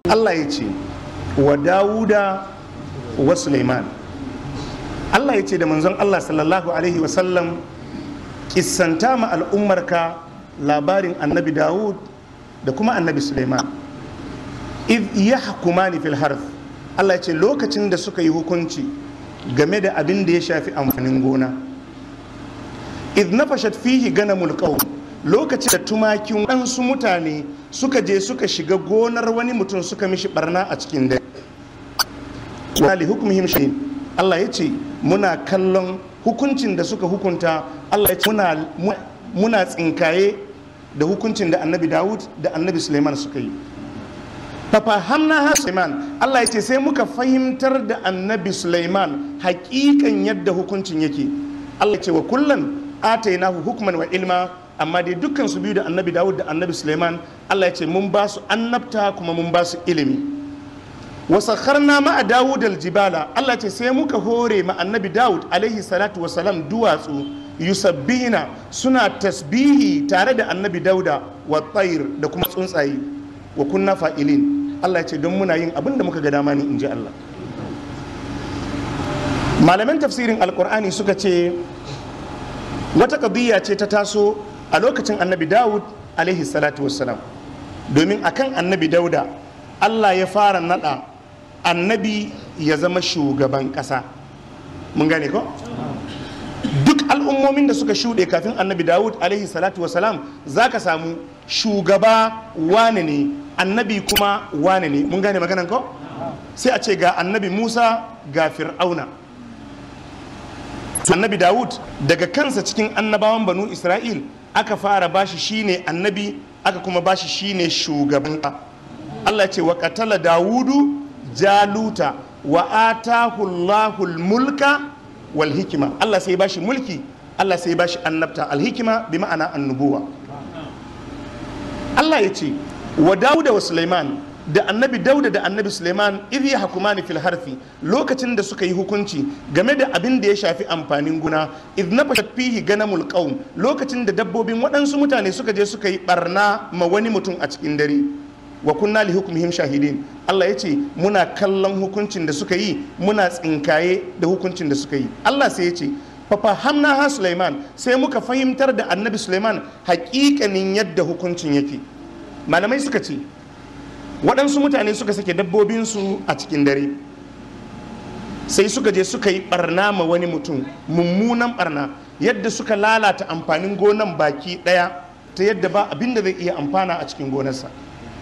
Allah ya ce wa Dawuda wa Suleiman Allah ya ce da manzon Allah sallallahu alaihi wasallam kissanta ma al'ummarka labarin annabi Dawud da kuma annabi Suleiman iz yahkumani fil harf Allah ya ce lokacin da suka yi hukunci game da abin da ya shafi amfanin gona iz nafashat fihi ganamul qawm lokacin da tumakin waɗansu mutane suka je suka shiga gonar wani mutum suka mishi barna a cikin dare wa li hukmihim shay'in Allah ya ce muna kallon hukuncin da suka hukunta Allah ya ce muna muna tsinkaye da hukuncin da annabi Dawud da annabi Suleiman suka yi fafahamna ha Suleiman Allah ya ce sai muka fahimtar da annabi Suleiman hakikan yadda hukuncin yake Allah ya ce wa kullan atainahu hukman wa ilma amma dai dukkan su biyu da annabi Dawud da annabi Suleiman Allah ya ce mun ba su annabta kuma mun ba su ilimi wa sakharna ma'a Dawud aljibala Allah ya ce sai muka hore ma annabi Dawud alaihi salatu wa salam duwatsu yusabbihina suna tasbihi tare da annabi Dauda wa tayr da kuma tsuntsaye wa kunna fa'ilin Allah ya ce don muna yin abin da muka ga dama ne in ji Allah malaman tafsirin alkur'ani suka ce wata ƙabiya ce ta taso a lokacin annabi dawud alaihi salatu wassalam domin akan annabi dauda Allah ya fara nada annabi ya zama shugaban ƙasa mun gane ko duk al'ummomin da suka shuɗe kafin annabi dawud alaihi salatu wasalam za ka samu shugaba wane ne annabi kuma wane ne mun gane maganan ko sai a ce ga annabi musa ga fir'auna annabi dawud daga kansa cikin annabawan banu isra'il aka fara bashi shine annabi aka kuma bashi shine shugaban allah ce wa katala dawudu jaluta wa atahu allahul mulka wal hikima Allah sai bashi mulki Allah sai bashi annabta alhikima bi ma'ana annubuwa Allah ya ce wa Dawuda wa Sulaiman da annabi Dauda da annabi Sulaiman idh yahkumani fil harfi lokacin da suka yi hukunci game da abin da ya shafi amfanin gona idh nafashat fihi ganamul qaum lokacin da dabbobin waɗansu mutane suka je suka yi barna ma wani mutum a cikin dare wa kunna li hukmihim shahidin Allah ya ce muna kallon hukuncin da suka yi muna tsinkaye da hukuncin da suka yi Allah sai ya ce fafa hamna ha Sulaiman sai muka fahimtar da annabi Sulaiman hakikanin yadda hukuncin yake malamai suka ce waɗansu mutane suka sake dabbobinsu a cikin dare sai suka je suka yi barna ma wani mutum mummunan barna yadda suka lalata amfanin gonan baki ɗaya ta yadda ba abin da zai iya amfana a cikin gonarsa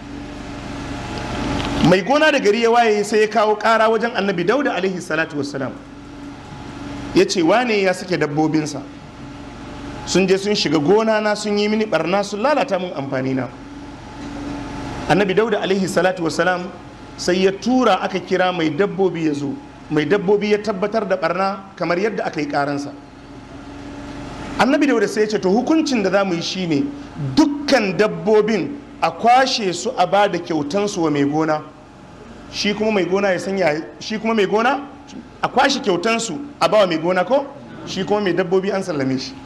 mai gona da gari ya waye sai ya kawo kara wajen annabi dauda alaihi salatu wassalam ya ce wane ya sake dabbobinsa sun je sun shiga gona na sun yi mini barna sun lalata mun amfani na annabi dauda alaihi salatu wassalam sai ya tura aka kira mai dabbobi ya zo mai dabbobi ya tabbatar da barna kamar yadda aka yi karansa annabi dauda sai ya ce to hukuncin da za mu yi shine dukkan dabbobin a kwashe su a ba da kyautansu wa mai gona shi kuma mai gona ya sanya shi kuma mai gona a kwashe kyautansu a ba wa mai gona ko shi kuma mai dabbobi an sallame shi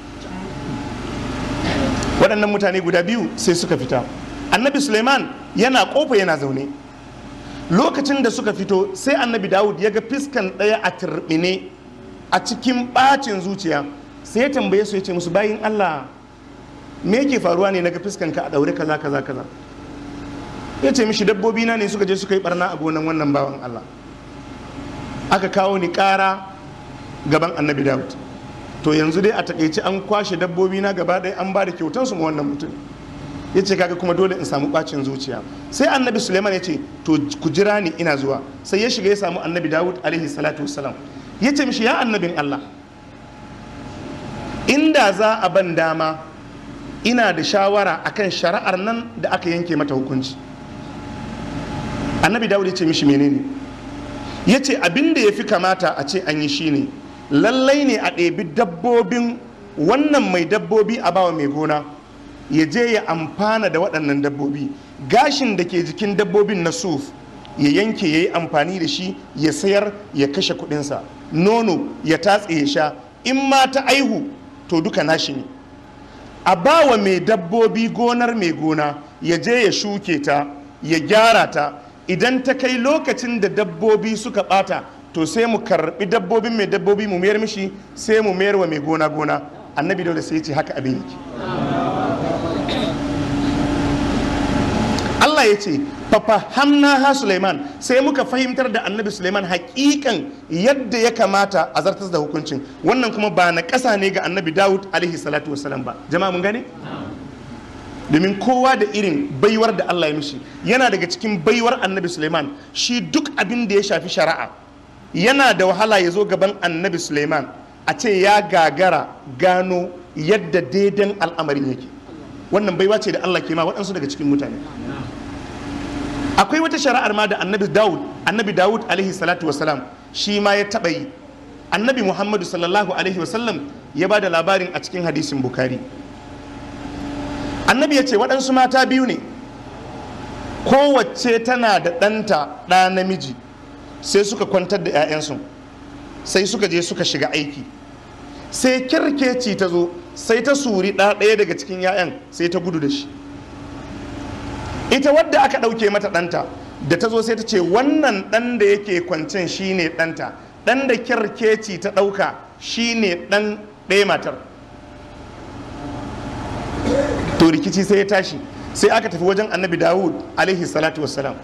waɗannan mutane guda biyu sai suka fita annabi suleiman yana kofa yana zaune lokacin da suka fito sai annabi dawud ya ga fiskan ɗaya a turɓine a cikin ɓacin zuciya sai ya tambaye su ya ce musu bayin allah me yake faruwa ne naga fiskanka a daure kaza kaza kaza ya ce mishi dabbobi na ne suka je suka yi barna a gonan wannan bawan Allah aka kawo ni kara gaban annabi Dawud to yanzu dai a takaice an kwashe dabbobi na gaba ɗaya an ba da kyautan su ma wannan mutum ya ce kaga kuma dole in samu bacin zuciya sai annabi suleiman ya ce to ku jira ni ina zuwa sai ya shiga ya samu annabi dawud alaihi salatu wassalam ya ce mishi ya annabin allah inda za a ban dama ina da shawara akan shari'ar nan da aka yanke mata hukunci annabi dawud ya ce mishi menene ya ce abin da ya fi kamata a ce an yi shine lallai ne a ɗebi dabbobin wannan mai dabbobi a bawa mai gona ya je ya amfana da waɗannan dabbobi gashin da ke jikin dabbobin na suf ya yanke ya yi amfani da shi ya sayar ya kashe kuɗinsa nono ya tatse ya sha in ma ta aihu to duka nashi ne a bawa mai dabbobi gonar mai gona ya je ya shuke ta ya gyara ta idan ta kai lokacin da dabbobi suka bata to sai mu karbi dabbobin mai dabbobi mu mayar mishi sai mu mayar wa mai gona gona annabi dauda sai ya ce haka abin yake Allah ya ce fafahamna ha Suleiman sai muka fahimtar da annabi Suleiman hakikan yadda ya kamata a zartas da hukuncin wannan kuma ba na ƙasa ne ga annabi Dawud alaihi salatu wasalam ba jama'a mun gane domin kowa da irin baiwar da Allah ya mishi yana daga cikin baiwar annabi Suleiman shi duk abin da ya shafi shari'a yana da wahala ya zo gaban annabi Suleiman a ce ya gagara gano yadda daidan al'amarin yake wannan baiwa ce da Allah ke ma waɗansu daga cikin mutane akwai wata shari'ar ma da annabi Dawud annabi Dawud alaihi salatu wasalam shi ma ya taɓa yi annabi Muhammadu sallallahu alaihi wasallam ya ba da labarin a cikin hadisin Bukhari annabi ya ce waɗansu mata biyu ne kowace tana da ɗanta ɗa namiji sai suka kwantar da 'ya'yansu sai suka je suka shiga aiki sai kirkeci ta zo sai ta suri ɗa ɗaya daga cikin 'ya'yan sai ta gudu da shi ita wadda aka ɗauke mata ɗanta da ta zo sai ta ce wannan ɗan da yake kwancen shine ɗanta ɗan da kirkeci ta ɗauka shine ɗan ɗaya matar to rikici sai ya tashi sai aka tafi wajen annabi dawud alaihi salatu wassalam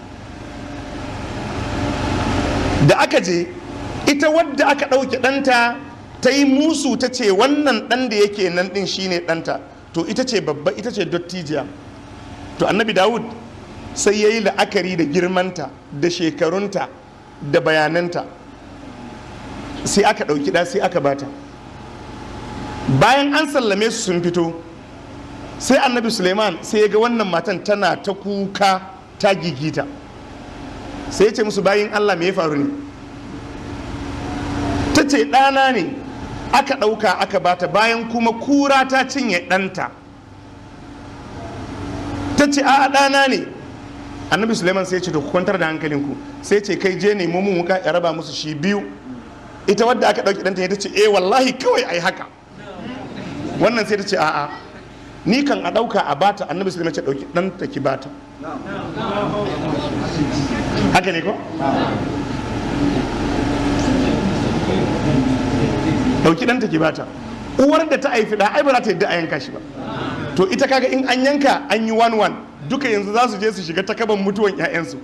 da aka je ita wadda aka ɗauke ɗanta ta yi musu ta ce wannan ɗan da yake nan ɗin shine ɗanta to ita ce babba ita ce dottijiya to annabi dawud sai ya yi la'akari da girmanta da shekarunta da bayananta sai aka ɗauki ɗa sai aka bata bayan an sallame su sun fito sai annabi suleiman sai ya ga wannan matan tana ta kuka ta gigita sai ya ce musu bayin allah me ya faru ne ta ce ɗana ne aka ɗauka aka bata bayan kuma kura ta cinye ɗanta ta ce a ɗana ne annabi suleiman sai ce to ku kwantar da hankalinku sai ce kai je nemo mun wuka ya raba musu shi biyu ita wadda aka ɗauki ɗanta ta ce eh wallahi kawai ai haka wannan sai ta ce a'a ni kan a ɗauka a bata annabi suleiman ce ɗauki ɗanta ki bata haka ne ko ɗauki ɗanta ki bata uwar da ta haifi ɗa ai ba za ta yadda a yanka shi ba to ita kaga in an yanka an yi one one duka yanzu za su je su shiga takaban mutuwan 'ya'yansu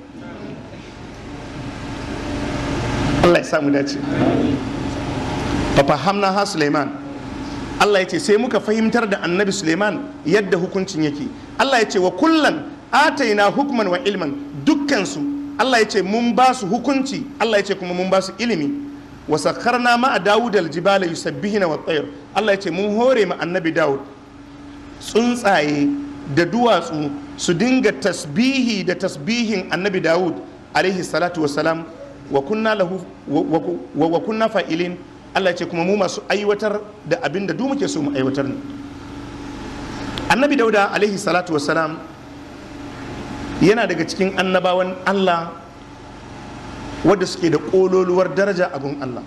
Allah ya samu dace fafahamna ha Suleiman Allah ya ce sai muka fahimtar da annabi Suleiman yadda hukuncin yake Allah ya ce wa kullan ataina hukman wa ilman dukkansu Allah ya ce mun ba su hukunci Allah ya ce kuma mun ba su ilimi wa sakharna ma Dawud al-jibala yusabbihuna wa tayr Allah ya ce mun hore ma annabi Dawud tsuntsaye da duwatsu su dinga tasbihi da tasbihin annabi Dawud alaihi salatu wassalam wa kunna lahu wa, wa kunna fa'ilin Allah ya ce kuma mu masu aiwatar da abin da muke so mu aiwatar ne annabi dauda alaihi salatu wassalam yana daga cikin annabawan Allah wadda suke da ƙololuwar daraja a gun Allah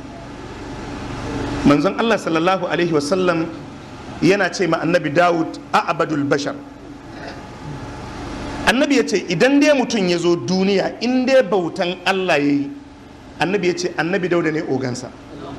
manzon Allah sallallahu alaihi wasallam yana ce ma annabi Dawud a abadul bashar annabi ya ce idan dai mutum ya zo duniya in dai bautan Allah ya yi annabi ya ce annabi dauda ne ogansa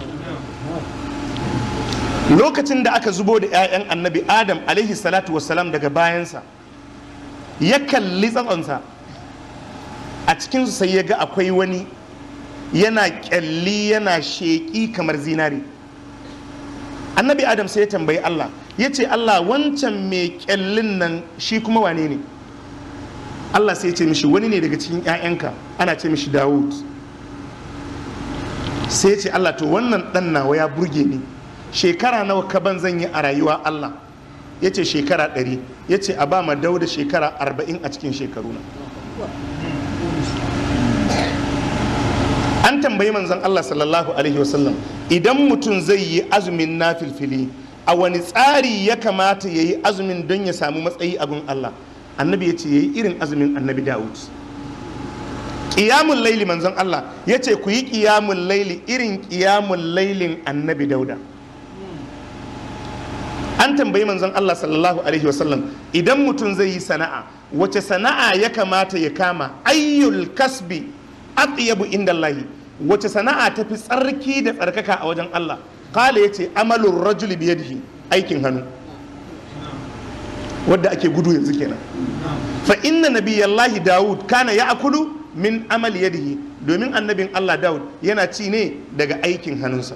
lokacin da aka zubo da 'ya'yan annabi adam alaihi salatu wasalam daga bayansa ya kalli tsatsonsa a cikinsu sai ya ga akwai wani yana kyalli yana sheƙi kamar zinari annabi adam sai ya tambayi allah ya ce allah wancan mai kyallin nan shi kuma wane ne allah sai ya ce mishi wani ne daga cikin 'ya'yanka ana ce mishi dawud sai ya ce allah to wannan ɗan nawa ya burge ni shekara nawa kaban zan yi a rayuwa Allah ya ce shekara ɗari ya ce a ba ma dauda shekara arba'in a cikin shekaru na an tambayi manzon Allah sallallahu alaihi wasallam idan mutum zai yi azumin na filfili a wani tsari ya kamata ya yi azumin don ya samu matsayi a gun Allah annabi ya ce ya yi irin azumin annabi Dawud ƙiyamun laili manzon Allah ya ce ku yi ƙiyamun laili irin ƙiyamun lailin annabi Dauda an tambayi manzon Allah sallallahu alaihi wasallam idan mutum zai yi sana'a wace sana'a ya kamata ya kama ayyul kasbi atyabu inda Allahi wace sana'a ta fi tsarki da tsarkaka a wajen Allah kala ya ce amalin rajuli biyadihi aikin hannu wadda ake gudu yanzu kenan fa inna nabiyallahi dawud kana ya akulu min amal yadihi domin annabin Allah dawud yana ci ne daga aikin hannunsa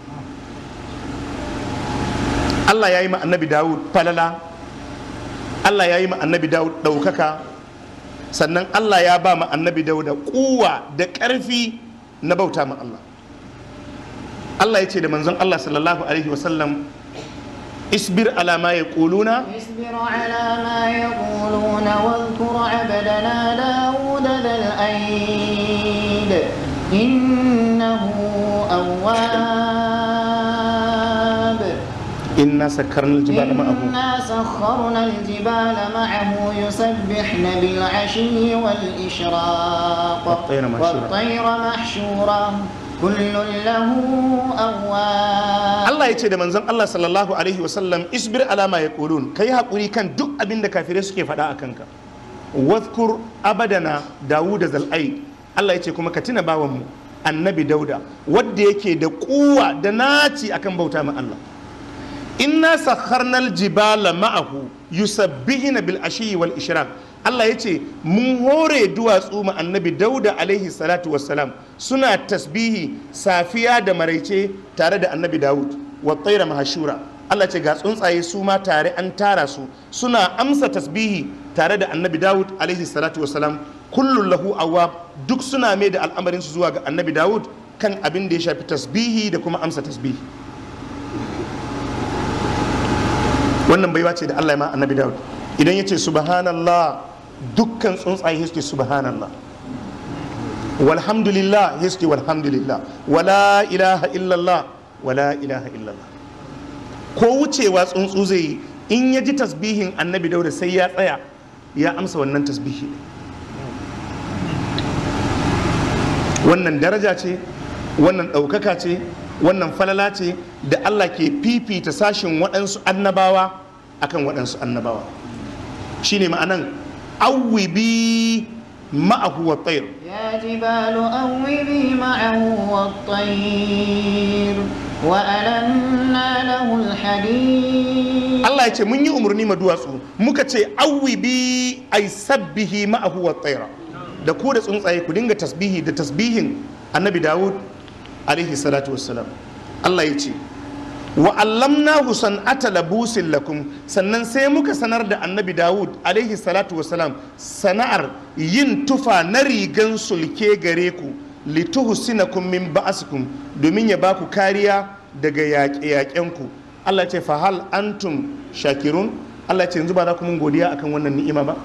Allah ya yi ma annabi dawud falala Allah ya yi ma annabi dawud ɗaukaka sannan Allah ya ba ma annabi dawud kuwa da ƙarfi na bauta ma Allah Allah ya ce da manzon Allah sallallahu alaihi wasallam isbir ala ma yaquluna اصبر على ما يقولون واذكر عبدنا داود ذا الأيد إنه أواب inna sakkarna aljibala ma'ahu إنا سخرنا الجبال معه يسبحن بالعشي والإشراق والطير محشورة. والطير محشورة كل له أواب Allah ya ce da manzon Allah sallallahu alaihi wasallam isbir alama ya kulun ka yi haƙuri kan duk abin da kafirai suke faɗa a kanka wadhkur abadana dawud zal'ai Allah ya ce kuma ka tuna bawanmu annabi dauda wadda yake da kuwa da naci akan bauta ma Allah inna sakharnal jibala ma'ahu yusabbihuna bil ashi wal ishraq Allah ya ce mun hore duwatsu ma annabi dauda alaihi salatu wassalam suna tasbihi safiya da maraice tare da annabi dawud wa tsaira mahashura Allah ce ga tsuntsaye su ma tare an tara su suna amsa tasbihi tare da annabi dawud alaihi salatu wassalam kullun lahu awwab duk suna mai da al'amarin su zuwa ga annabi dawud kan abin da ya shafi tasbihi da kuma amsa tasbihi wannan baiwa ce da Allah ya ma annabi Dawud idan ya ce subhanallah dukkan tsuntsaye suke subhanallah walhamdulillah suke walhamdulillah wala ilaha illallah wala ilaha illallah ko wucewa tsuntsu zai yi in ya ji tasbihin annabi Dawud sai ya tsaya ya amsa wannan tasbihi wannan daraja ce wannan ɗaukaka ce wannan falala ce da Allah ke fifita sashin waɗansu annabawa akan waɗansu annabawa shine ma'anan awwibi ma'ahu wa tsayir يا جبال أوبي معه والطير وألنا له الحديد Allah ya ce mun yi umarni ma duwatsu muka ce awwibi ay sabbihi ma'ahu wa tsayira da ku da tsuntsaye ku dinga tasbihi da tasbihin annabi Dawud alaihi salatu wassalam Allah ya ce wa allamnahu san'ata labusin lakum sannan sai muka sanar da annabi Dawud alaihi salatu wassalam sana'ar yin tufa na rigan sulke gare ku lituhsinakum min ba'asikum domin ya baku kariya daga yaƙe-yaƙenku Allah ya ce fa hal antum shakirun Allah ya ce yanzu ba za ku mun godiya akan wannan ni'ima ba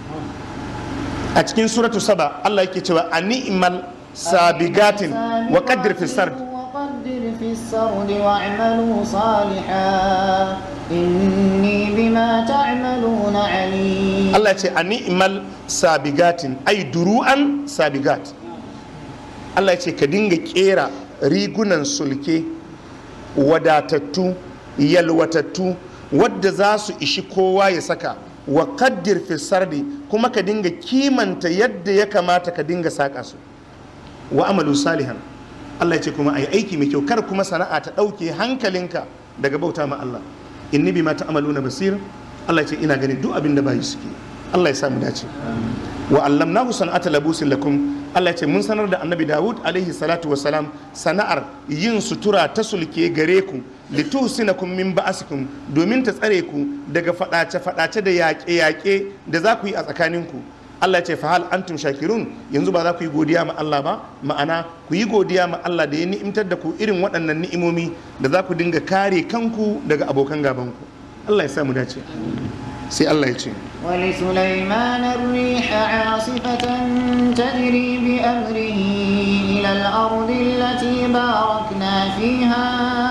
a cikin suratu saba Allah yake cewa a ni'mal sabigatin wa qaddir fi sard وقدر في السرد واعملوا صالحا إني بما تعملون عليم Allah ya ce a ni'mal sabigatin ai duru'an sabigat Allah ya ce ka dinga kera rigunan sulke wadatattu yalwatattu wadda za su ishi kowa ya saka wa kaddir fi sardi kuma ka dinga kimanta yadda ya kamata ka dinga saka su wa amalu salihan Allah ya ce kuma ai aiki mai kyau kar kuma sana'a ta ɗauke hankalinka daga bauta ma Allah inni bima ta'maluna basir Allah ya ce ina ganin duk abin da bayi suke Allah ya samu dace wa allamnahu san'ata labusin lakum Allah ya ce mun sanar da annabi Dawud alaihi salatu wa salam sana'ar yin sutura ta sulke gare ku lituhsinakum min ba'asikum domin ta tsare ku daga fadace fadace da yaƙe yaƙe da za ku yi a tsakaninku Allah ya ce fa hal antum shakirun yanzu ba za ku yi godiya ma Allah ba ma'ana ku yi godiya ma Allah da ya ni'imtar da ku irin waɗannan ni'imomi da za ku dinga kare kanku daga abokan gabanku Allah ya sa mu dace sai Allah ya ce ولسليمان الريح عاصفة تجري بأمره إلى الأرض التي باركنا فيها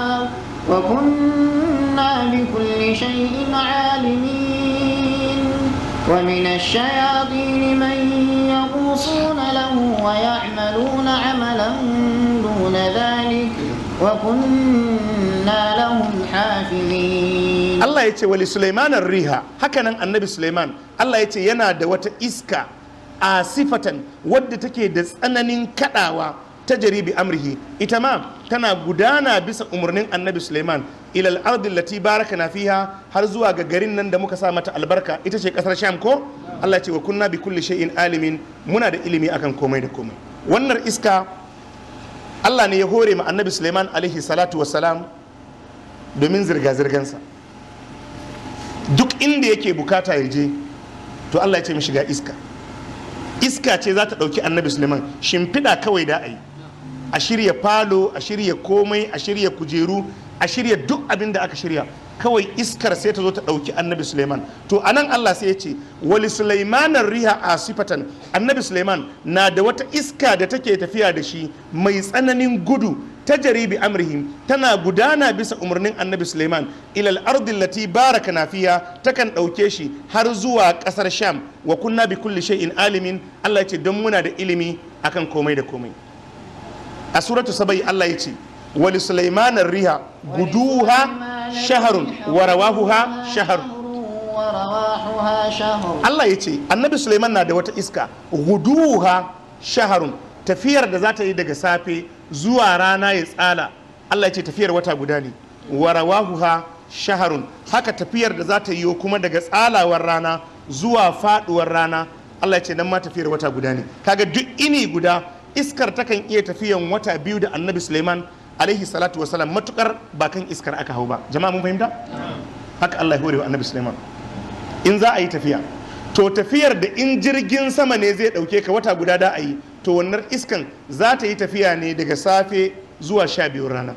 وكنا بكل شيء عالمين ومن الشياطين من يغوصون له ويعملون عملا دون ذلك وكنا لهم حافظين Allah ya ce wali Sulaimanar riha hakanan annabi Sulaiman Allah ya ce yana da wata iska a sifatan wadda take da tsananin kadawa ta jaribi amrihi ita ma tana gudana bisa umarnin annabi Sulaiman ilal ardi lati baraka na fiha har zuwa ga garin nan da muka sa mata albarka ita ce kasar Sham ko Allah ya ce wa kunna bi kulli shay'in alimin muna da ilimi akan komai da komai wannan iska Allah ne ya hore ma annabi Sulaiman alaihi salatu wassalam domin zirga-zirgansa duk inda yake bukata ya je to Allah ya ce mishi ga iska iska ce za ta ɗauki annabi suleiman shimfiɗa kawai da a yi a shirya falo a shirya komai a shirya kujeru a shirya duk abin da aka shirya kawai iskar sai ta zo ta ɗauki annabi suleiman to a nan Allah sai ya ce wali sulaimanar riha a sifatan annabi suleiman na da wata iska da take tafiya da shi mai tsananin gudu ta jaribi amrihim tana gudana bisa umarnin annabi suleiman ilal ardin lati baraka na fiya takan ɗauke shi har zuwa ƙasar sham wa kunna bi kulli shay'in alimin allah ya ce don muna da ilimi akan komai da komai a suratu sabai allah ya ce wali suleiman riha guduha shaharun wa rawahuha shaharun ورواحها شهر Allah ya ce annabi Suleiman na da wata iska guduha shaharun tafiyar da za ta yi daga safe zuwa rana ya tsala Allah ya ce tafiyar wata guda ne warawahuha shaharun haka tafiyar da za ta yi kuma daga tsalawar rana zuwa faduwar rana Allah ya ce nan ma tafiyar wata guda ne kaga duk ini guda iskar takan iya tafiyan wata biyu da annabi Suleiman alaihi salatu wasalam matukar ba kan iskar aka hau ba jama'a mun fahimta haka Allah ya hore wa annabi Suleiman in za a yi tafiya to tafiyar da in jirgin sama ne zai dauke ka wata guda da a yi to wannan iskan za ta yi tafiya ne daga safe zuwa sha biyun rana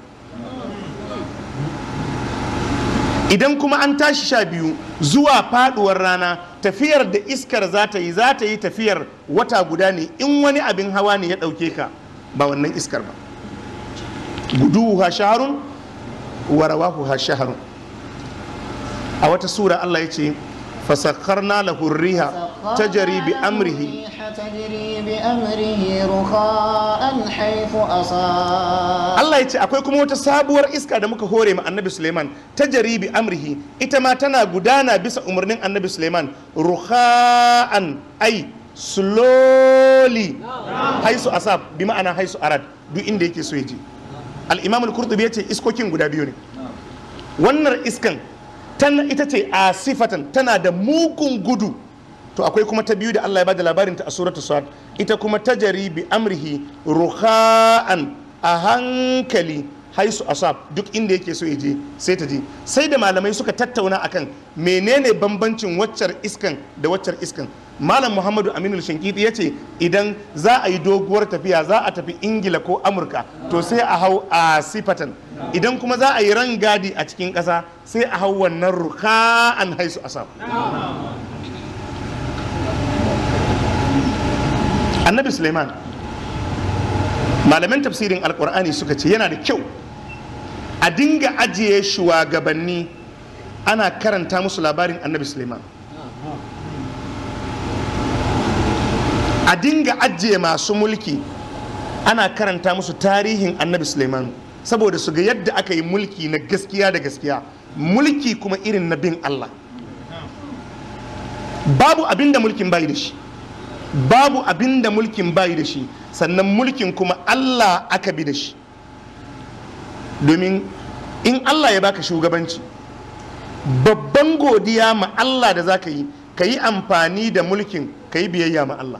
idan kuma an tashi sha biyu zuwa faduwar rana tafiyar da iskar za ta yi za ta yi tafiyar wata guda ne in wani abin hawa ne ya dauke ka ba wannan iskar ba guduha shaharun wa rawahuha shaharun a wata sura Allah ya ce fasakharna lahu riha tajri bi amrihi تجري بأمره رخاء حيث أصاب Allah ya ce akwai kuma wata sabuwar iska da muka hore ma annabi Suleiman ta jaribi amrihi ita ma tana gudana bisa umarnin annabi Suleiman ruha'an ai slowly haisu asab bi ma'ana haisu arad duk inda yake so ya je al-imam al-qurtubi ya ce iskokin guda biyu ne wannan iskan tana ita ce a sifatan tana da mugun gudu to akwai kuma ta biyu da Allah ya bada labarin ta a suratul sad ita kuma ta bi amrihi ruha'an a hankali haisu asab duk inda yake so ya je sai ta je sai da malamai suka tattauna akan menene bambancin waccar iskan da waccar iskan malam muhammadu aminu shankiti ya ce idan za a yi doguwar tafiya za a tafi ingila ko amurka to sai a hau a sifatan idan kuma za a yi rangadi a cikin ƙasa sai a hau wannan ruha'an haisu asab annabi suleiman malaman tafsirin alkur'ani suka ce yana da kyau a dinga ajiye shugabanni ana karanta musu labarin annabi suleiman a dinga ajiye masu mulki ana karanta musu tarihin annabi suleiman saboda su ga yadda aka yi mulki na gaskiya da gaskiya mulki kuma irin na bin allah babu abin da mulkin bayi da shi babu abin da mulkin bayi da shi sannan mulkin kuma Allah aka bi da shi domin in Allah ya baka shugabanci babban godiya ma Allah da za ka yi ka yi amfani da mulkin ka yi biyayya ma Allah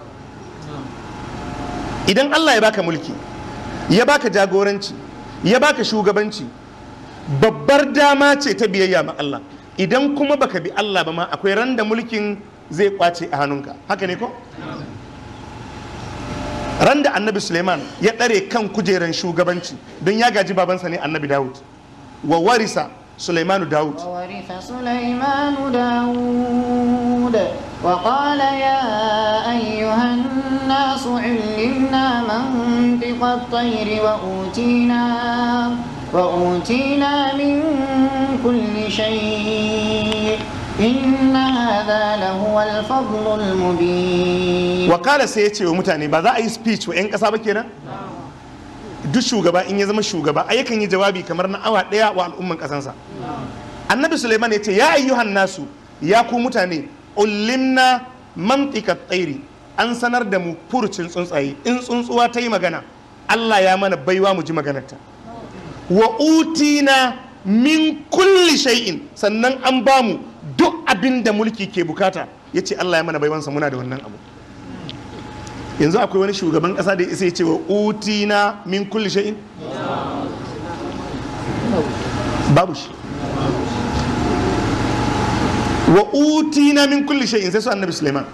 idan Allah ya baka mulki ya baka jagoranci ya baka shugabanci babbar dama ce ta biyayya ma Allah idan kuma baka bi Allah ba ma akwai ran da mulkin zai kwace a hannunka haka ne ko ran da annabi suleiman ya ɗare kan kujeran shugabanci don ya gaji babansa ne annabi dawud wa warisa suleimanu dawud وورث سليمان داود وقال يا أيها الناس علمنا منطق الطير وأوتينا وأوتينا من كل شيء إن هذا لهو الفضل المبين wakala sai ya ce wa mutane ba za a yi speech wa 'yan ƙasa ba kenan duk shugaba in ya zama shugaba a yakan yi jawabi kamar na awa ɗaya wa al'umman ƙasansa annabi suleiman ya ce ya ayyuhan nasu ya ku mutane ulimna mantika tsairi an sanar da mu furucin tsuntsaye in tsuntsuwa ta yi magana allah ya mana baiwa mu ji maganarta wa utina min kulli shay'in sannan an ba mu duk abin da mulki ke bukata ya ce allah ya mana baiwansa muna da wannan abu yanzu akwai wani shugaban kasa da ya isa ya ce wa utina min kulli shay'in babu shi wa utina min kulli shay'in sai su annabi Sulaiman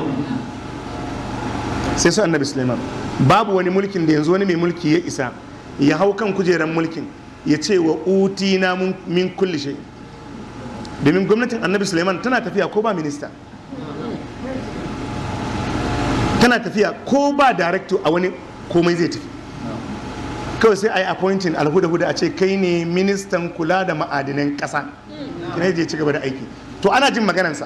sai su annabi Sulaiman babu wani mulkin da yanzu wani mai mulki ya isa ya hau kan kujeran mulkin ya ce wa utina mun- min kulli shay'in domin gwamnatin annabi Sulaiman tana tafiya ko ba minista tana tafiya ko ba director a wani komai zai tafi kawai sai a yi appointing alhuda-huda a ce kai ne ministan kula da ma'adinan ƙasa kina je ci gaba da aiki to ana jin maganansa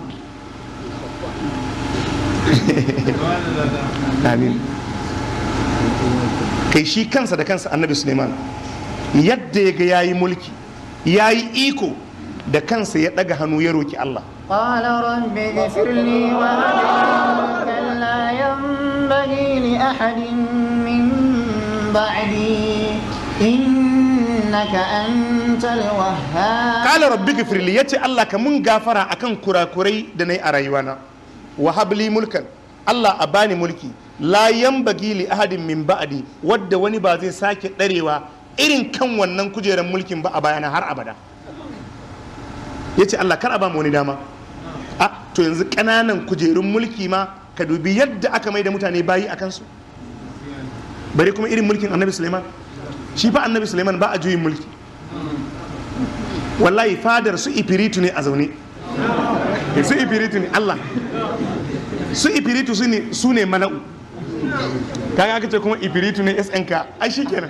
amin kai shi kansa da kansa annabi suleiman yadda ya ga yayi mulki yayi iko da kansa ya daga hannu ya roki Allah قال رب اغفر لي وهب لي ملكا لا ينبغي لأحد من بعدي إنك أنت الوهاب kala rabbi gifirli ya ce Allah ka mun gafara akan kurakurai da na yi a rayuwana wa habli mulkan Allah a bani mulki la yambagi li ahadin min ba'di wadda wani ba zai sake ɗarewa irin kan wannan kujerar mulkin ba a bayana har abada ya ce Allah kar a ba mu wani dama a to yanzu ƙananan kujerun mulki ma ka dubi yadda aka mai da mutane bayi a kansu bari kuma irin mulkin annabi suleiman shi fa annabi suleiman ba a juyin mulki wallahi fadar su ifiritu ne a zaune su ifiritu ne Allah su ifiritu su ne su ne mala'u kaga aka ce kuma ifiritu ne SNK ai shi kenan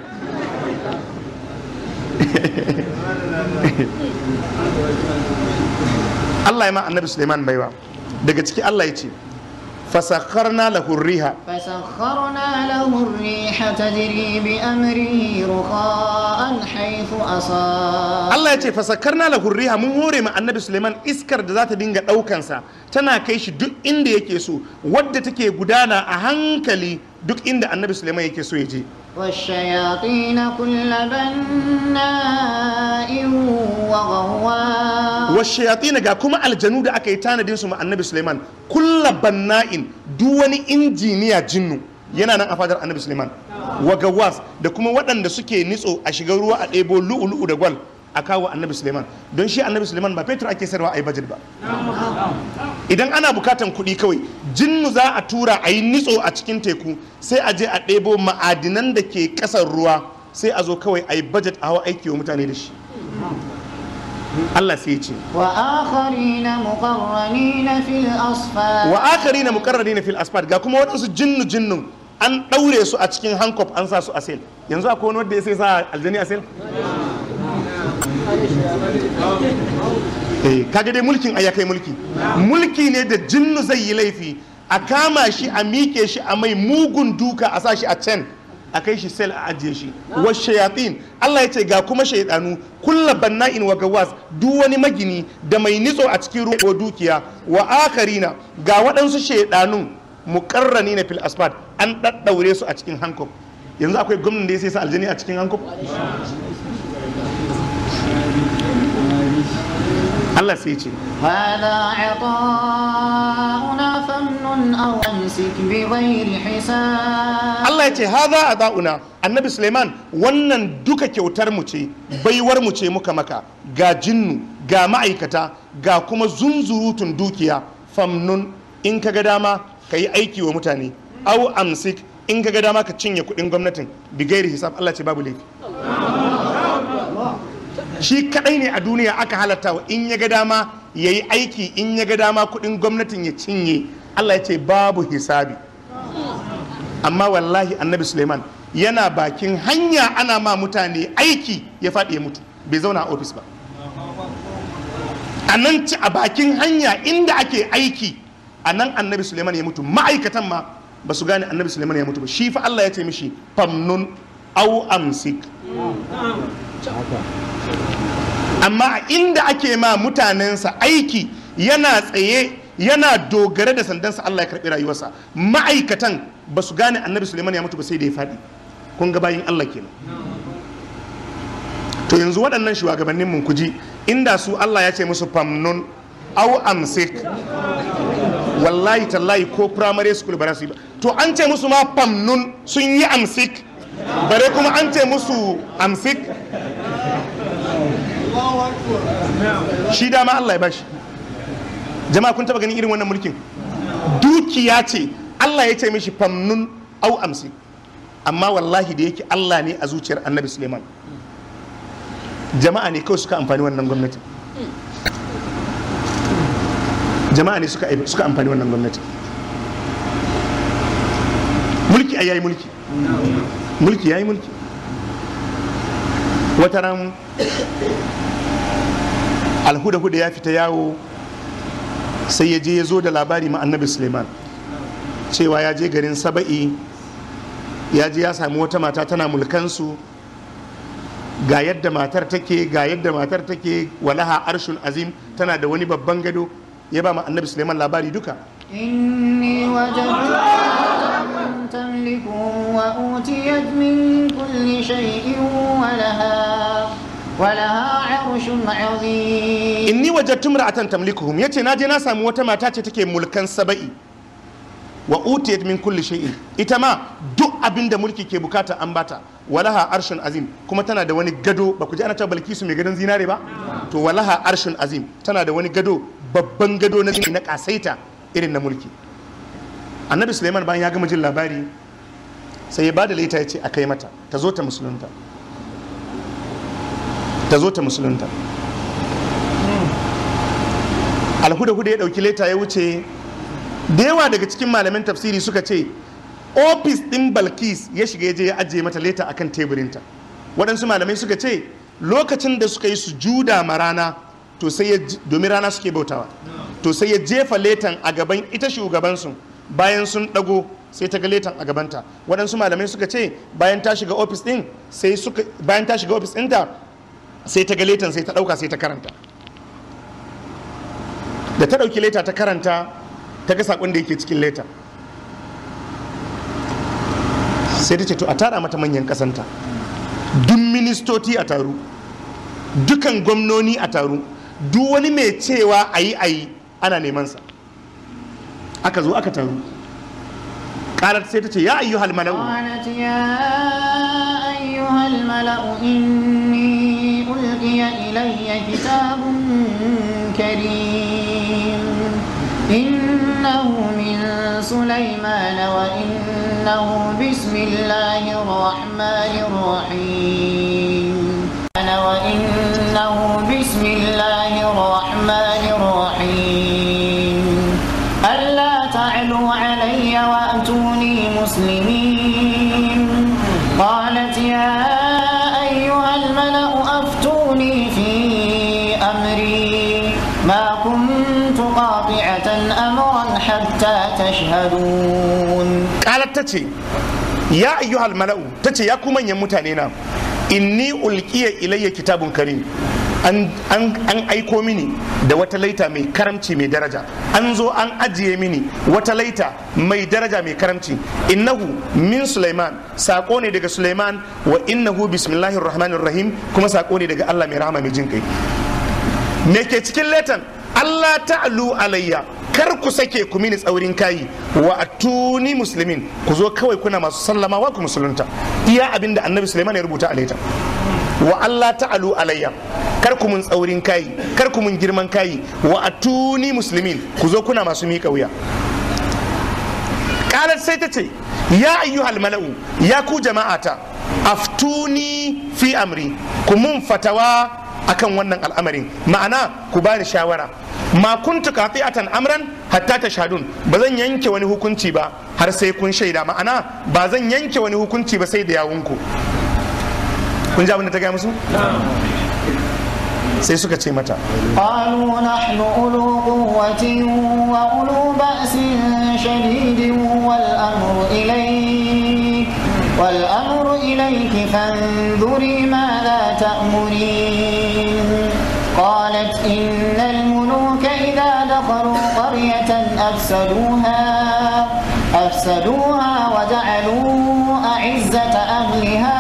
Allah ya ma annabi Suleiman baiwa daga ciki Allah ya ce fasakharna lahu riha فسخرنا له الريح تجري بأمره رخاء حيث أصاب Allah ya ce fasakarna lahu riha mun hore ma annabi Suleiman iskar da za ta dinga ɗaukansa tana kai shi duk inda yake so wadda take gudana a hankali duk inda annabi Suleiman yake so ya je والشياطين كل بناء وغواص washayatina ga kuma aljanu da aka yi tanadin su ma annabi Suleiman kulla banna'in duk wani injiniya jinnu yana nan a fadar annabi Suleiman wa gawas da kuma waɗanda suke nitso a shiga ruwa a ɗebo lu'ulu'u da gwal a kawo annabi Suleiman don shi annabi Suleiman ba fetur ake sayarwa a yi budget ba idan ana bukatan kuɗi kawai jinnu za a tura a yi nitso a cikin teku sai a je a ɗebo ma'adinan da ke ƙasar ruwa sai a zo kawai a yi budget a hawa aiki wa mutane da shi Allah sai ya ce وآخرين مقرنين في الأصفاد wa akari na mukarrari na fil asfad ga kuma waɗansu jinnu jinnun an ɗaure su a cikin hankop an sa su a sel yanzu akwai wani wanda ya sai sa aljani a sel eh kaga dai mulkin ai ya kai mulki mulki ne da jinnu zai yi laifi a kama shi a miƙe shi a mai mugun duka a sa shi a can a kai shi sel a ajiye shi wa shayatin Allah ya ce ga kuma shaydanu kulla banna'in wa gawas duk wani magini da mai nitso a cikin ruwa ko dukiya wa akarina ga waɗansu shaydanun muqarrani na fil asfad an daddaure su a cikin hankop yanzu akwai gwamnan da ya sai sa aljani a cikin hankop Allah sai ya ce هذا عطاؤنا فامنن أو أمسك بغير حساب Allah ya ce haza a da'una annabi Suleiman wannan duka kyautar mu ce baiwar mu ce muka maka ga jinnu ga ma'aikata ga kuma zunzurutun dukiya famnun in ka ga dama ka yi aiki wa mutane au amsik in ka ga dama ka cinye kuɗin gwamnatin bigairi hisab Allah ce babu laifi shi kadai ne a duniya aka halatta wa in ya ga dama ya yi aiki in ya ga dama kuɗin gwamnatin ya cinye Allah ya ce babu hisabi amma wallahi annabi suleiman yana bakin hanya ana ma mutane aiki ya faɗi ya mutu bai zauna a ofis ba a nan ci a bakin hanya inda ake aiki a nan annabi suleiman ya mutu ma'aikatan ma ba su gane annabi suleiman ya mutu ba shi fa allah ya ce mishi famnun au amsik amma a inda ake ma mutanensa aiki yana tsaye yana dogare da sandansa Allah ya karɓi rayuwarsa ma'aikatan ba su gane annabi suleiman ya mutu ba sai da ya faɗi kun ga bayin Allah kenan to yanzu waɗannan shugabannin mun kuji inda su Allah ya ce musu famnun au amsik wallahi tallahi ko primary school ba za su yi ba to an ce musu ma famnun sun yi amsik bare kuma an ce musu amsik shi dama Allah ya bashi jama'a kun taba ganin irin wannan mulkin dukiya ce Allah ya ce mishi famnun au amsik amma wallahi da yake Allah ne a zuciyar annabi Suleiman jama'a ne kawai suka amfani wannan gwamnati jama'a ne suka suka amfani wannan gwamnati mulki ai yayi mulki mulki yayi mulki wata ran alhuda-huda ya fita yawo sai ya je ya zo da labari ma annabi suleiman cewa ya je garin saba'i ya je ya sami wata mata tana mulkansu ga yadda matar take ga yadda matar take walaha arshun azim tana da wani babban gado ya ba ma annabi suleiman labari duka إني وجدت امرأة تملكهم وأوتيت من كل شيء ولها ولها عرش عظيم inni wajattu imra'atan tamlikuhum yace na je na samu wata mata ce take mulkan saba'i wa utiyat min kulli shay'in ita ma duk abin da mulki ke bukata an bata walaha arshun azim kuma tana da wani gado ba ku ji ana cewa balkisu mai gadon zinare ba to walaha arshun azim tana da wani gado babban gado na na kasaita irin na mulki annabi suleiman bayan ya gama jin labari sai ya ba da laita ya ce a kai mata ta zo ta musulunta ta zo ta musulunta alhuda-huda ya dauki leta ya wuce da yawa daga cikin malamin tafsiri suka ce ofis din balkis ya shiga ya je ya ajiye mata leta akan teburinta waɗansu malamai suka ce lokacin da suka yi sujuda ma rana to sai ya domin rana suke bautawa to sai ya jefa letan a gaban ita shugabansu bayan sun ɗago sai ta ga letan a gabanta waɗansu malamai suka ce bayan ta shiga ofis ɗin sai suka bayan ta shiga ofis ɗinta sai ta ga letan sai ta ɗauka sai ta karanta da ta ɗauki leta ta karanta ta ga saƙon da yake cikin leta sai ta ce to a tara mata manyan ƙasanta duk ministoci a taru dukan gwamnoni a taru duk wani mai cewa a yi a yi ana nemansa aka zo aka taru ƙarar sai ta ce ya ayyu halmalau قالت يا أيها الملأ إني ألقي إلي كتاب كريم إنه من سليمان وإنه بسم الله الرحمن الرحيم وإنه بسم الله الرحمن الرحيم ألا تعلوا علي وأتوني مسلمين قالت يا أيها الملأ أفتوني في أمري ما كنت قاطعة أمرا حتى تشهدون ƙarar ta ce ya ayyuhal mala'u ta ce ya ku manyan mutane na inni ulkiya ilayya kitabun karim an, an, an aiko mini da wata laita mai karamci mai daraja an zo an ajiye mini wata laita mai daraja mai karamci innahu min sulaiman sako ne daga sulaiman wa innahu bismillahir rahmanir rahim kuma sako ne daga allah mai rahama mai jin kai me ke cikin letan Allah ta'alu alayya kar ku sake ku mini tsaurin kayi wa atuni muslimin ku zo kawai kuna masu sallama wa ku musulunta iya abinda annabi Sulaiman ya rubuta a letan wa Allah ta'alu alayya kar ku mun tsaurin kayi kar ku mun girman kayi wa atuni muslimin ku zo kuna masu miƙa wuya kalar sai ta ce ya ayyuhal mala'u ya ku jama'ata aftuni fi amri ku mun fatawa akan wannan al'amarin ma'ana ku bani shawara ma kuntu qati'atan amran hatta tashhadun ba zan yanke wani hukunci ba har sai kun shaida ma'ana ba zan yanke wani hukunci ba sai da yawunku kun ji abin da ta gaya musu sai suka ce mata قالوا نحن أولو قوة وأولو بأس شديد والأمر إليك والأمر إليك فانظري ماذا تأمرين قالت إن الملوك إذا دخلوا قرية أفسدوها أفسدوها وجعلوا أعزة أهلها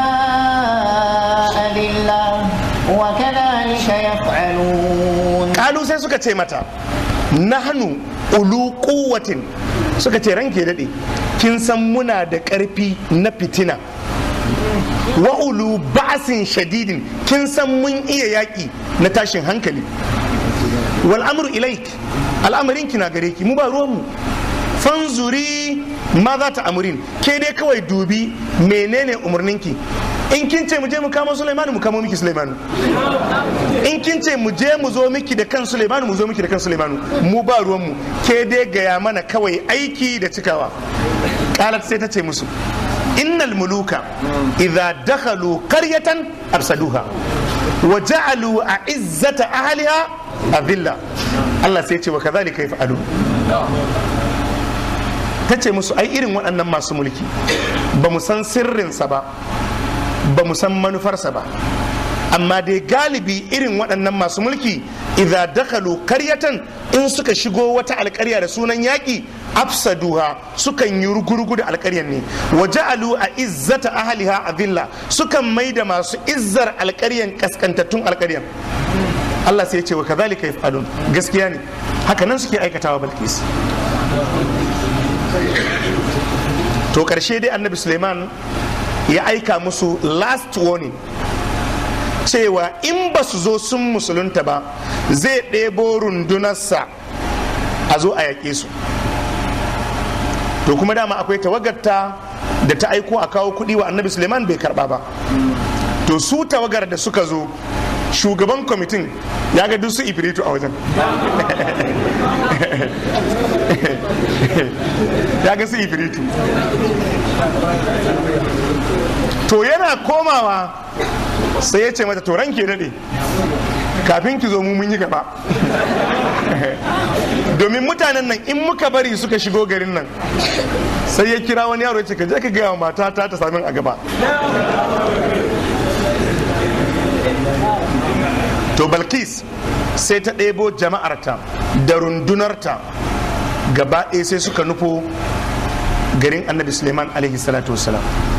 أذلة وكذلك يفعلون kalu sai suka ce mata nahnu ulu quwwatin suka ce ranke daɗe kin san muna da ƙarfi na fitina wa ulu ba'sin shadidin kin san mun iya yaƙi na tashin hankali wal amru ilaik al'amarin ki na gare ki mu ba ruwanmu fanzuri ma za ta amurin ke dai kawai dubi menene umarninki in kin ce mu je mu kamo Sulaimanu mu kamo miki Sulaimanu in kin ce mu je mu zo miki da kan Sulaimanu mu zo miki da kan Sulaimanu mu ba ruwanmu ke dai gaya mana kawai aiki da cikawa qalat sai ta ce musu innal muluka idza dakhalu qaryatan afsaduha wa ja'alu a'izzata ahliha adilla Allah sai ce wa kadhalika yaf'alu ta ce musu ai irin waɗannan masu mulki ba mu san sirrinsa ba ba mu san manufarsa ba amma dai galibi irin waɗannan masu mulki idza dakalu karyatan in suka shigo wata alkarya da sunan yaƙi afsaduha sukan yi rugurugu da alkaryar ne wa ja'alu a izzata ahliha adilla sukan mai da masu izzar alkaryan kaskantattun alkaryan Allah sai ya ce wa kadhalika yaf'alun gaskiya ne haka nan suke aikatawa balkis to karshe dai annabi suleiman ya aika musu last warning cewa in ba su zo sun musulunta ba zai ɗebo rundunarsa a zo a yaƙe su to kuma dama akwai tawagarta da ta aiko a kawo kuɗi wa annabi suleiman bai karɓa ba to su tawagar da suka zo shugaban kwamitin ya ga su ifiritu a wajen ya ga su ifiritu to yana komawa sai ya ce mata to ranke daɗe kafin ki zo mu mun yi gaba domin mutanen nan in muka bari suka shigo garin nan sai ya kira wani yaro ya ce ka je ka gaya wa matata ta sami a gaba to balkis sai ta ɗebo jama'arta da rundunarta gaba ɗaya sai suka nufo garin annabi suleiman alaihi salatu wasalam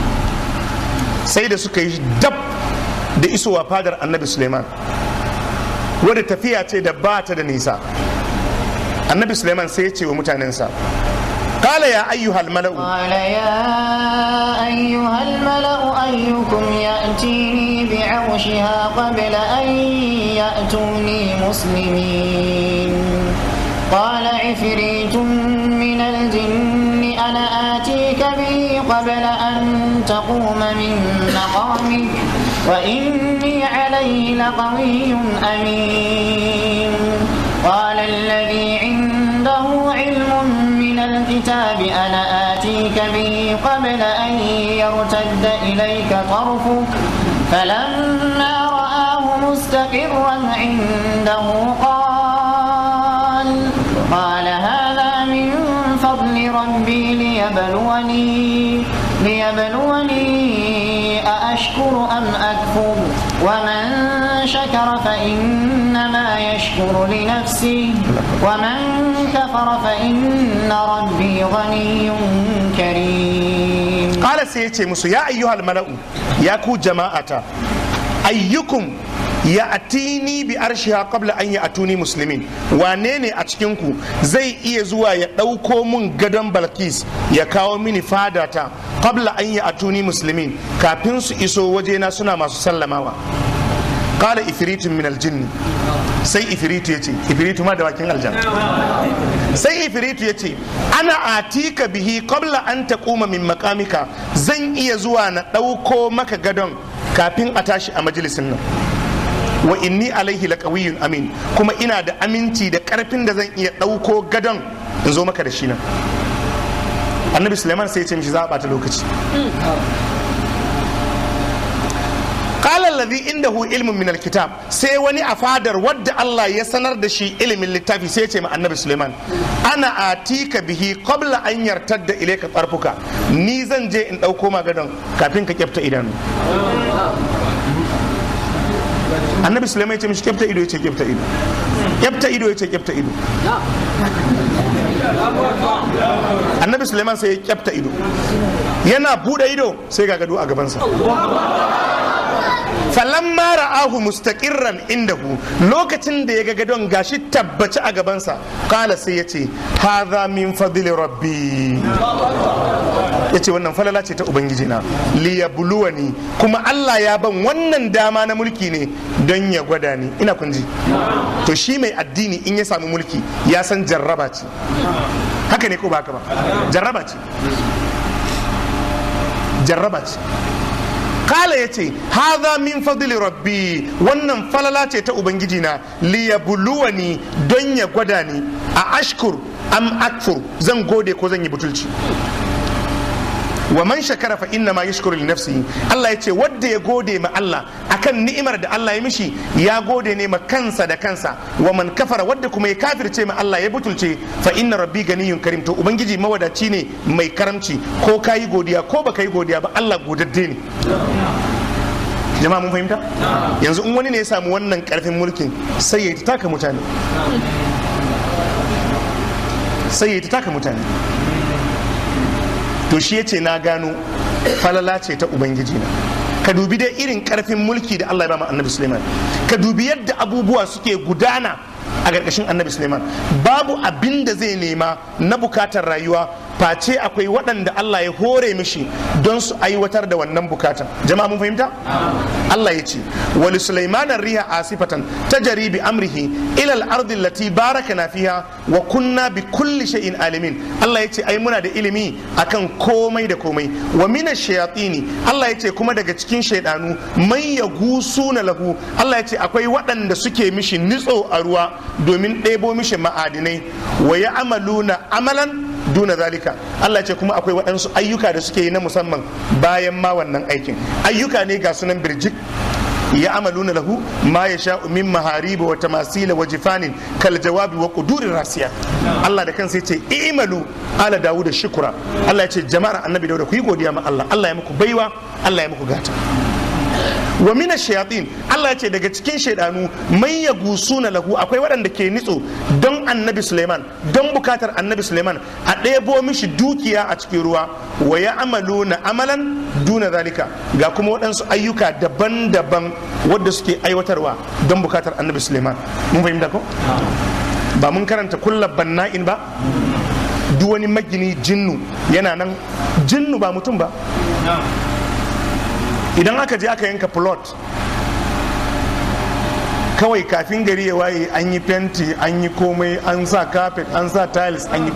sai da suka yi dab da isowa fadar annabi suleiman wadda tafiya ce da ba ta da nisa annabi suleiman sai ya ce wa mutanensa قال يا أيها الملأ قال يا أيها الملأ أيكم يأتيني بعرشها قبل أن يأتوني مسلمين قال عفريت من الجن أنا آتيك به قبل أن تقوم من مقامك وإني عليه لقوي أمين قال الذي عنده علم من الكتاب أنا آتيك به قبل أن يرتد إليك طرفك فلما رآه مستقرا عنده قال قال هذا من فضل ربي ليبلوني ليبلوني أأشكر أم أكفر ومن شكر فإنما يشكر لنفسه ومن كفر فإن ربي غني كريم قال سيتي مسو يا أيها الملأ يا كو جماعة أيكم ya atini bi arshiha qabla an ya atuni muslimin wane ne a cikinku zai iya zuwa ya ɗauko mun gadon balkis ya kawo mini fadata qabla an ya atuni muslimin kafin su iso wajena suna masu sallamawa qala ifritun min aljinn sai ifritu yace ifritu ma da bakin aljanna sai ifritu yace ana atika bihi qabla an taquma min maqamika zan iya zuwa na ɗauko maka gadon kafin a tashi a majalisin nan wa inni alaihi laqawiyyun amin kuma ina da aminci da karfin da zan iya ɗauko gadon in zo maka da shi nan annabi suleiman sai ya ce mishi za a ɓata lokaci qala alladhi indahu ilmun min alkitab sai wani a fadar wadda Allah ya sanar da shi ilimin littafi sai ya ce ma annabi Suleiman ana atika bihi qabla an yartadda ilayka tarfuka ni zan je in dauko ma gadon kafin ka kyafta idanu annabi sulaiman ya ce mishi kyafta ido ya ce kyafta ido kyafta ido ya ce kyafta ido annabi sulaiman sai ya kyafta ido yana bude ido sai ga gado a gabansa falamma ra'ahu mustaqirran indahu lokacin da ya ga gadon gashi tabbaci a gabansa kala sai ya ce hadha min fadli rabbi ya ce wannan falala ce ta ubangiji na liyabluwani kuma Allah ya ban wannan dama na mulki ne don ya gwada ni ina kunji to shi mai addini in ya samu mulki ya san jarraba ce haka ne ko ba haka ba jarraba ce jarraba ce kala ya ce haza min fadli rabbi wannan falala ce ta ubangiji na liyabluwani don ya gwada ni a ashkur am akfur zan gode ko zan yi butulci wa man shakara fa inna ma yashkuru li nafsihi Allah ya ce wanda ya gode ma Allah akan ni'imar da Allah ya mishi ya gode ne ma kansa da kansa wa man kafara wanda kuma ya kafirce ma Allah ya butulce fa inna rabbi ganiyun karim to ubangiji mawadaci ne mai karamci ko kayi godiya ko baka yi godiya ba Allah godadde ne jama'a mun fahimta yanzu in wani ne ya samu wannan karfin mulkin sai ya taka mutane sai ya taka mutane to shi yace na gano falala ce ta ubangiji na ka dubi dai irin karfin mulki da Allah ya ba annabi Suleiman ka dubi yadda abubuwa suke gudana a ƙarƙashin annabi Suleiman babu abin da zai nema na bukatar rayuwa face akwai waɗanda Allah ya hore mishi don su aiwatar da wannan bukatan jama'a mun fahimta Allah ya ce wali Sulaiman riha asifatan tajri bi amrihi ila al-ardi allati barakana fiha wa kunna bi kulli shay'in alimin Allah ya ce ai muna da ilimi akan komai da komai wa min ash-shayatini Allah ya ce kuma daga cikin shaydanu mai yagusuna lahu Allah ya ce akwai waɗanda suke mishi nitso a ruwa domin ɗebo mishi ma'adinai wa ya amaluna amalan duna zalika Allah ce kuma akwai waɗansu ayyuka da suke yi na musamman bayan ma wannan aikin ayyuka ne ga sunan birjik ya amaluna lahu ma ya sha min mahariba wa tamasila wa jifanin kal jawabi wa qudurir rasiya Allah da kansa yace i'malu ala dawuda shukura Allah ya ce jama'ar annabi dawuda ku yi godiya ma Allah Allah ya muku baiwa Allah ya muku gata wa mina shayatin Allah ya ce daga cikin shaidanu mai ya gusuna lahu akwai waɗanda ke nitso don annabi Suleiman don bukatar annabi Suleiman a ɗebo mishi dukiya a cikin ruwa wa ya amalu na amalan duna zalika ga kuma waɗansu ayyuka daban-daban wadda suke aiwatarwa don bukatar annabi Suleiman mun fahimta ko ba mun karanta kulla banna'in ba duk wani magini jinnu yana nan jinnu ba mutum ba idan aka je aka yanka plot kawai kafin gari ya waye an yi fenti an yi komai an sa carpet an sa tiles an yi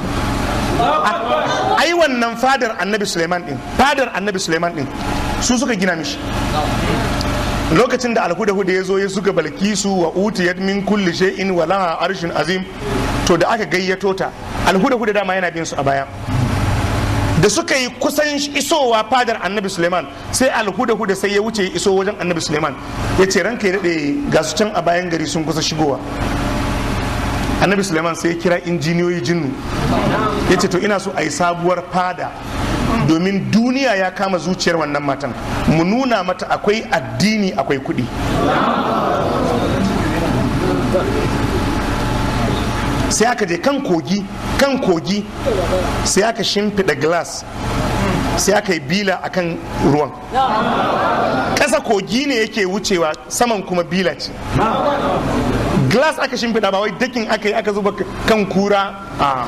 ai wannan fadar annabi suleiman din fadar annabi suleiman din su suka gina mishi lokacin da alhuda-huda ya zo ya suka balkisu wa utiyat min kulli shay'in wa laha arshin azim to da aka gayyato ta alhuda-huda dama yana bin su a baya da suka yi kusan isowa fadar annabi suleiman sai alhuda-huda sai ya wuce iso wajen annabi suleiman ya ce ranka ya daɗe ga su can a bayan gari sun kusa shigowa annabi suleiman sai ya kira injiniyoyi jinnu ya ce to ina so a yi sabuwar fada domin duniya ya kama zuciyar wannan matan mu nuna mata akwai addini akwai kuɗi sai aka je kan kogi kan kogi sai aka shimfiɗa glass sai aka yi bila akan ruwan ƙasa kogi ne yake wucewa saman kuma bila ce glass aka shimfiɗa ba wai dakin aka yi aka zuba kan kura a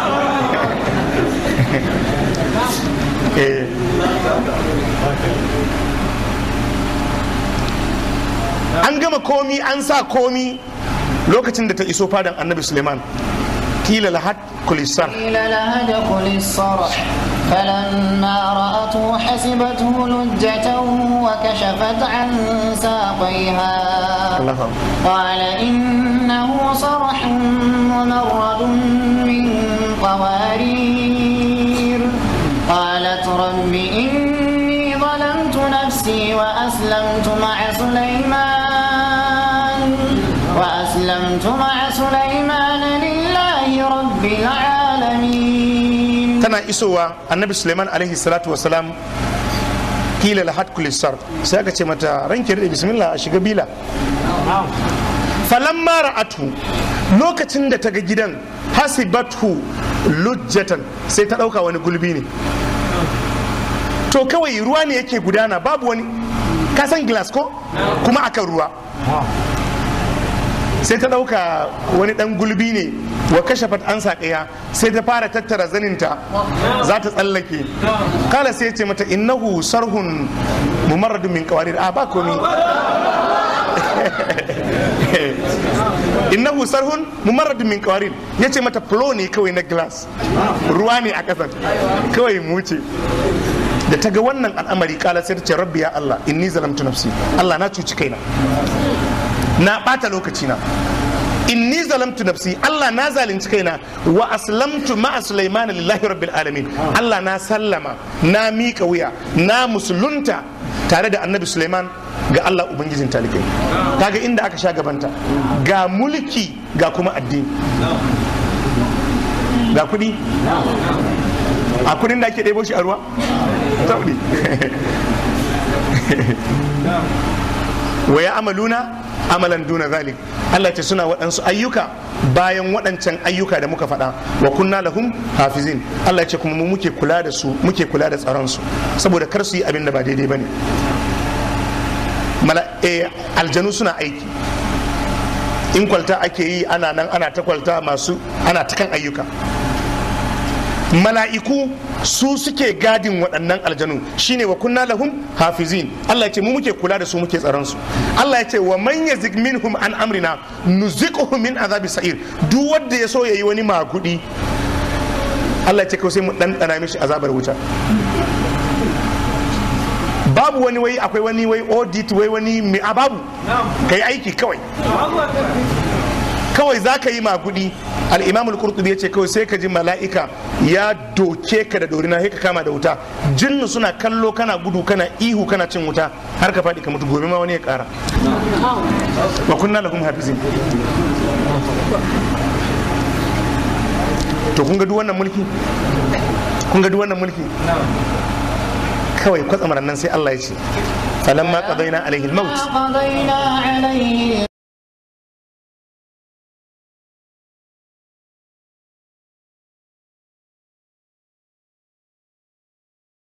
an gama komi an sa komi lokacin da ta iso fadan annabi suleiman kila lahat kulisar قيل لها ادخل الصرح فلما رأته حسبته لجة وكشفت عن ساقيها قال إنه صرح ممرد من قوارير قالت رب إني ظلمت نفسي وأسلمت مع سليمان وأسلمت مع سليمان لله رب العالمين tana isowa annabi suleiman alaihi salatu wasalam kila lahat kulisar sai aka ce mata ranke da bismillah a shiga bila falamma ra'atu lokacin da ta ga gidan hasibatu lujjatan sai ta ɗauka wani gulbi ne to kawai ruwa ne yake gudana babu wani kasan glass ko kuma akan ruwa sai ta ɗauka wani ɗan gulbi ne wa kashe an saƙaya sai ta fara tattara zaninta za ta tsallake kala sai ce mata innahu sarhun mumarradun min kawarir a ba komi innahu sarhun mumarradun min kawarir ya ce mata flow ne kawai na glass ruwa ne a ƙasan kawai mu ce da ta ga wannan al'amari kala sai ta ce rabbi ya Allah inni zalamtu nafsi Allah na cuci kaina na ɓata lokaci na inni zalamtu nafsi Allah na zalunci kaina wa aslamtu ma'a Sulaiman lillahi rabbil alamin Allah na sallama na mika wuya na musulunta tare da annabi Sulaiman ga Allah ubangijin talikai kaga inda aka sha gabanta ga mulki ga kuma addini ga kudi a kudin da ake ɗebo shi a ruwa taudi wa ya amaluna amalan duna zalik Allah ce suna waɗansu ayyuka bayan waɗancan ayyuka da muka faɗa wa kunna lahum hafizin Allah ce kuma mu muke kula da su muke kula da tsaron su saboda kar su yi abin da ba daidai bane mala eh, aljanu suna aiki in kwalta ake yi ana nan ana ta kwalta masu ana ta kan ayyuka mala'iku su suke gadin waɗannan aljanu shine wa kunna lahum hafizin Allah ya ce mu muke kula da su muke tsaron su Allah ya ce wa man yazik minhum an amrina nuziquhu min azabi sa'ir duk wanda ya so yayi wani magudi Allah ya ce kawai sai mu ɗanɗana mishi azabar wuta babu wani wai akwai wani wai audit wai wani mai a babu kai aiki kawai kawai za ka yi magudi al'imam al-qurtubi ya ce kawai sai ka ji mala'ika ya doke ka da dorina sai ka kama da wuta jinnu suna kallo kana gudu kana ihu kana cin wuta har ka faɗi ka mutu gobe ma wani ya ƙara wa kunna lahum hafizin to kun ga duk wannan mulki kun ga duk wannan mulki kawai kwatsamaran nan sai Allah ya ce falamma qadaina alaihi al-maut قضينا